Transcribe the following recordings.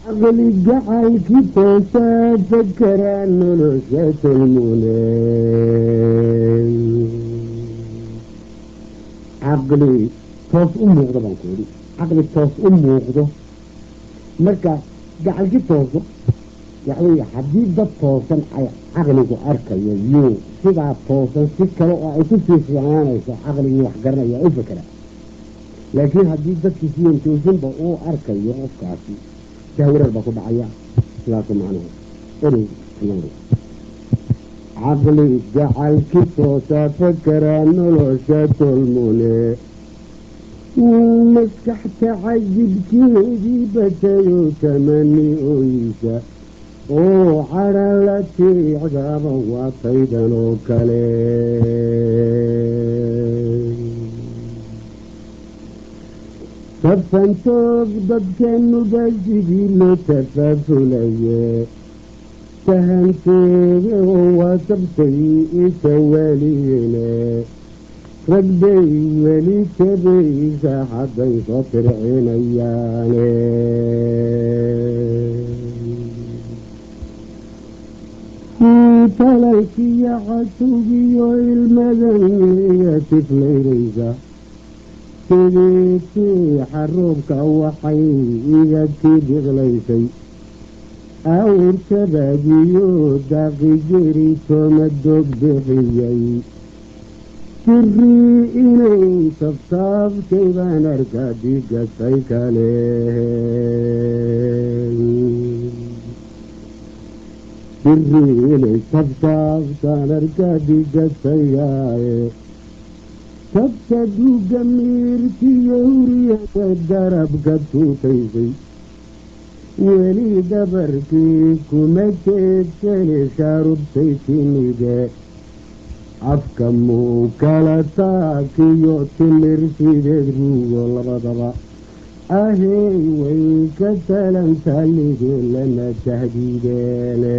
caqli gacankii toosaa fakeraa nolosha tolmune caqli toos u muuqdo baan ku idhi caqli toos u muuqdo marka gacalki tooso waxawey haddii dad toosan ay caqligu arkayo yuu sidaa toosan si kale oo ay ku sii fiicnaanayso caqligii wax garanaya u fekera laakiin haddii dadkii siyan toosinba uu arkayo qofkaasi jahwareer baa ku dhacaya sidaasu macnuhu erey caqli gacalki toosa fakeraa nolosha tolmune maskaxta cajibkeedii batayo tamani oysa oo cadha la tiicdaba waa taydan oo kale safantoog dadkanuba sidii loo tafaafulaye tahanteeda oo waa tabtay isa weliyene rag bay weli tabaysa hadday soo fircinayaane talalkiyo casugiyo ilmadaniya tiflaynaysa sidiitii xaruubka waxay iga tii biqlaysay awrtabagiyo daaqi jeri tooma doog bixiyey jirii inay sabtaabtay baan arkaa digasay kale jirii inay sabtaabtaan arkaa digasayaaye tabta duuga miirtiyo huriyada darabka tuutaysay weli dabarkii kuma jeedsane shaarubtay timide afka muu kala taakiyo timir sideed ruugo labadaba ahey way ka talantalide lana tahdiideene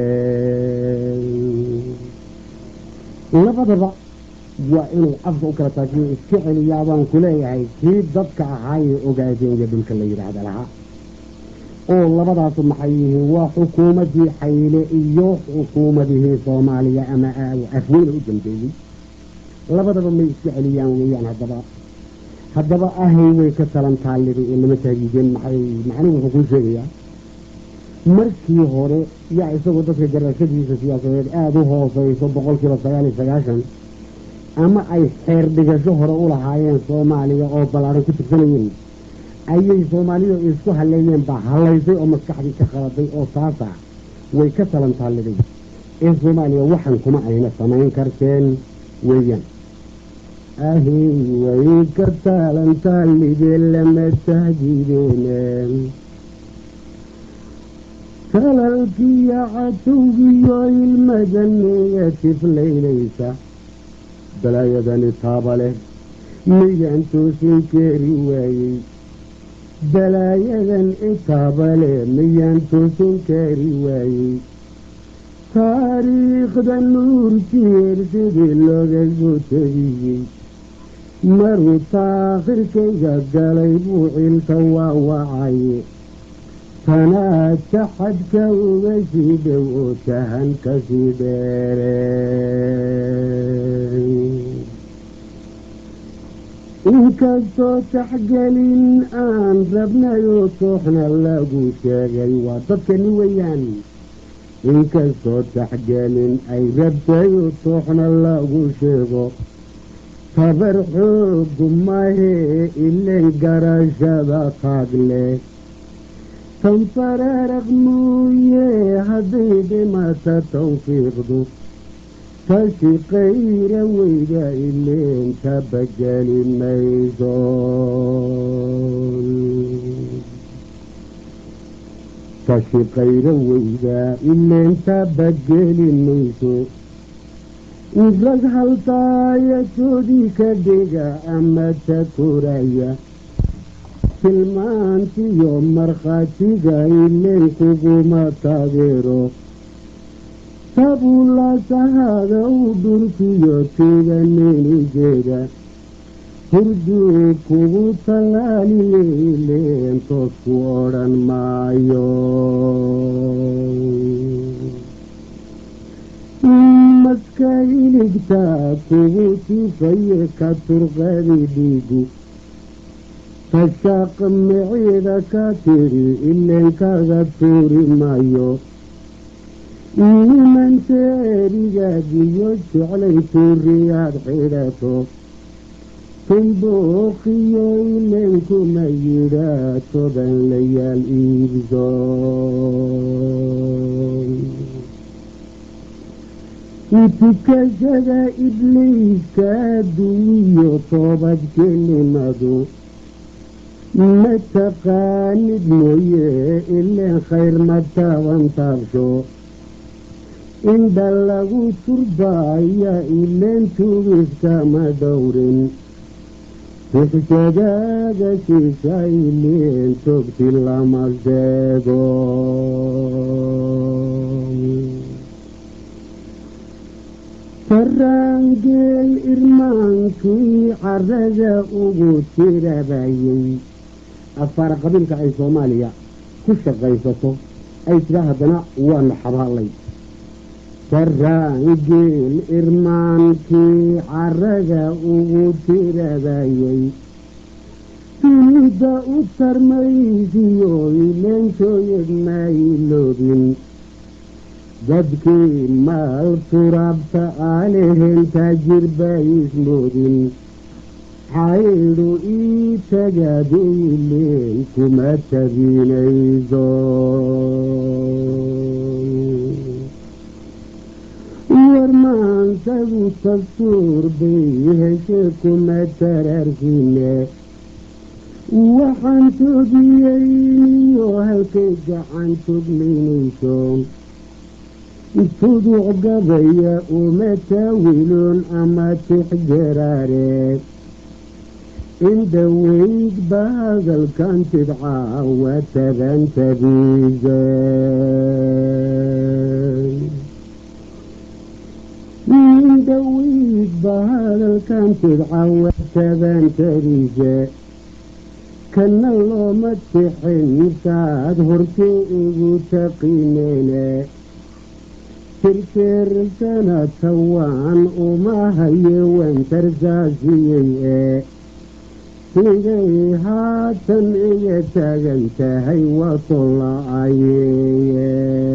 labadaba waa inuu afka u kala taakiyo iska celiyaa baan ku leeyahay kii dadka ahaayee ogaadeenga dhulka la yidhaahda lahaa oo labadaasu maxay yihiin waa xukuumaddii xayle iyo xukuumadihii soomaaliya ama afweyne u dambeeyey labadaba may iska celiyaan weeyaan haddaba haddaba ahay way ka talan taallida ee lama taagiideen maxay macnuhu wuxuu kuu sheegayaa markii hore yaa isagoo dadka garashadiisa siyaasadeed aada u hooseyso boqol kiiba sagaal iyo sagaashan ama ay xeer dhigasho hore u lahaayeen soomaaliya oo ballaaran ku tirsanayeen ayay soomaalida isku halleeyeen baa hallaysay oo maskaxdii ka qaladay oo taasa way ka talan taalliday ee soomaaliya waxan kuma ayna samayn karteen weeyaan ahey way ka talan taallidee lama tahdiideen talalkiyo catowgiyo ilmadaniya tiflaynaysa balaayadani taaba leh midaan toosin keeri waayey balaayadan itaabale miyaan toosin kaari waayey taariikhda nuurkeer sidii looga soo tegiyey maruu taakhirkayga galay buu cilka waawacaye tanaa taxadka uga sii dhow oo tahan ka sii dheere inkastoo taxgelin aan rabnayoo tooxna lagu sheegay waa dadkani weeyaan inkastoo taxgelin ay rabtayoo tooxna lagu sheego tabar xoogu mahee ilen garashada taag leh tanfaraaraq mooye hadday dhimata tawfiiqdu tashi qayra weyda ileen tabageli mayso tashi qayra weyda ileen tabageli mayso rag haltaayajoodii ka dhiga ama takoraya tilmaantiyo markhaatiga ileen kuguma taageero tabulasahada u dhulkiyo tiiganinigeeda hurduu kugu tallaaliyey leentoos ku odhan maayo maska iligtaa kugu tifaye ka turqadi dhiigu tashaaq miciida ka tiri ileenkaga tuuri maayo nimanta erigaagiyo jeclay tuuriyaad xidhato tumbuuqiyo ileenkuma yidhaa toban layaal iibso utukashada ibliiska duwiyo toobad kelimadu ma taqaanid mooye ileen khayr ma taaban taabsho indha lagu turbaaya ileen tugiskama dhowrin tixjadaaga siisa ileen togti lama sheego faraangeel irmaankii carada ugu tirabayay afaara qabiilka ay soomaaliya ku shaqaysato ay tiraa haddana waanu xabaalay faraangeel irmaankii carada ugu tirabayay dunida u tarmaysiyo ileenshooyad mayloobin dadkii maal turaabta aalehen taajir baismoodin xaydhu ii tagaadiileen kuma tabinayso warmaansagu dastuur bay heshe kuma taraarkine waxaan togiyeyniyo halkay gacan togmaynayso tuduc gabaya uma taawiloon ama tixjaraare indhaweyd ba hadalkan tidcaa waa tabantabiise indhaweyd ba hadalkan tidcaa waa tabantabiise kana looma tixin saad hortay ugu taqineene tirkeersana tawaan uma haye wantarsaasiyey ee sigay haatan iga taagan tahay wato la-ayeye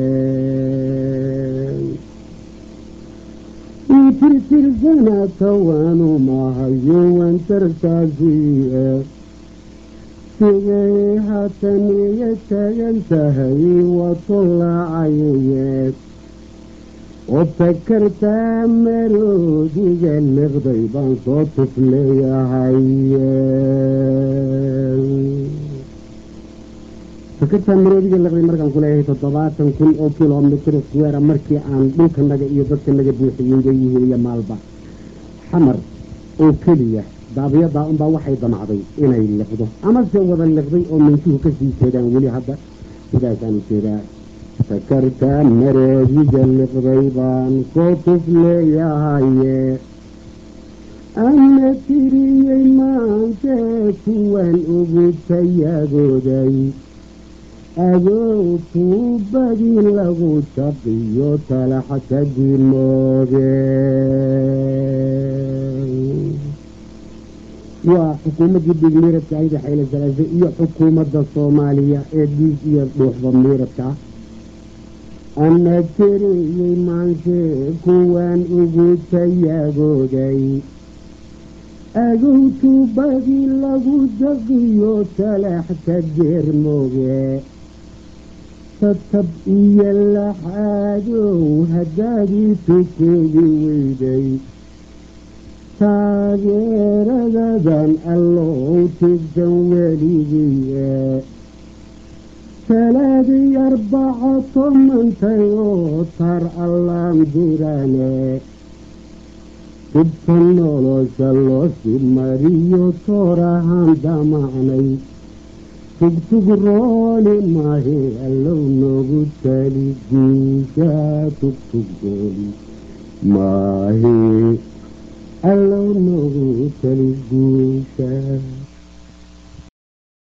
tirtirsana tawaan uma haye wantarsaasiye sigay haatan iga taagan tahay wato la-ayeye oo takartaa maroodiga liqday baan soo tufleeyahay takartaa maroodiga liqday markaan ku leeyahay toddobaatan kun oo kilomitr square markii aan dhulkanaga iyo dadkanaga buuxiyeyga yihiin iyo maalba xamar oo keliya daabiyadaa unbaa waxay damacday inay liqdo amase wada liqday oo mintuhu kasii jeedaan weli hadda sidaasaan ujeedaa takartaa maroodiga liqday baan soo tufleeyahaye ana tiriyey maantee kuwan ugu tayagooday adoo tuubadii lagu jaqiyo talaxka dimooge waa xukuumaddii dhiig miiradka ayda xayle salaase iyo xukuumadda soomaaliya ee dhiig iyo dhuuxda miiradka ah ana tiriyey maansee kuwan ugu tayagooday agow tuubadii lagu jaqiyo talaxka geermooge tatab iyo laxaadow haddaadii tukeedi weyday taageeradadan allow tigdan weligiye talaadii arbaca tomantay oo tar allaan dirane dibka nolosha loosi mariyo toorahaan damacnay tugtug rooli maahe allow noogu tali diisha tugtug rooli maahe allow noogu tali guusha